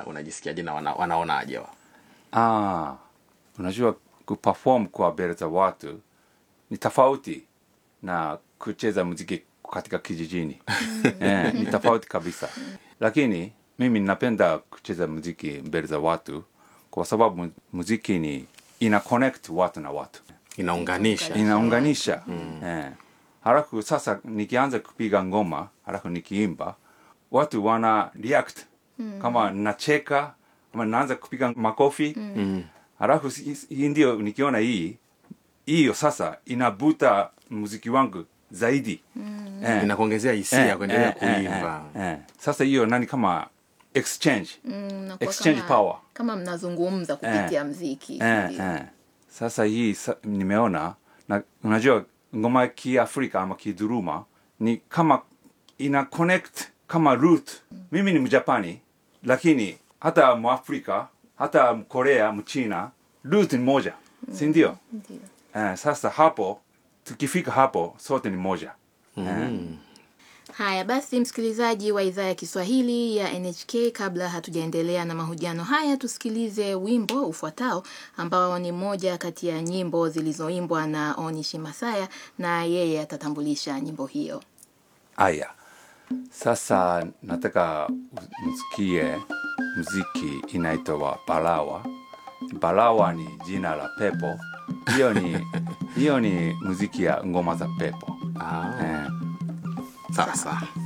una, unajisikiaje na wana, wanaonaje wa Ah, unajua kuperform kwa mbele za watu ni tofauti na kucheza muziki katika kijijini eh, ni tofauti kabisa lakini mimi napenda kucheza muziki mbele za watu kwa sababu mu- muziki ni ina connect watu na watu inaunganisha inaunganisha eh. halafu sasa nikianza kupiga ngoma halafu nikiimba watu wana react kama nacheka ama naanza kupiga makofi halafu si- si- hii ndio nikiona hii hiyo sasa inabuta muziki wangu zaidi eh. inakuongezea hisia ya kuendelea kuimba eh, eh. sasa hiyo nani kama exchange Mnakuwa Exchange kama, power. kama mnazungumza kupitia mziki eh, ndio. eh. sasa hii sa, nimeona na unajua ngoma ya kiafrika ama kiduruma ni kama ina connect kama root mimi ni mjapani lakini hata mwafrika hata mkorea mchina root ni moja si ndio Ndio. eh, sasa hapo tukifika hapo sote ni moja eh. Haya basi, msikilizaji wa idhaa ya Kiswahili ya NHK, kabla hatujaendelea na mahojiano haya, tusikilize wimbo ufuatao ambao ni moja kati ya nyimbo zilizoimbwa na Onishi Masaya, na yeye atatambulisha nyimbo hiyo. Aya, sasa nataka u- msikie muziki inaitwa Balawa. Balawa ni jina la pepo. Hiyo ni hiyo ni muziki ya ngoma za pepo. ah, Eh, sawa sawa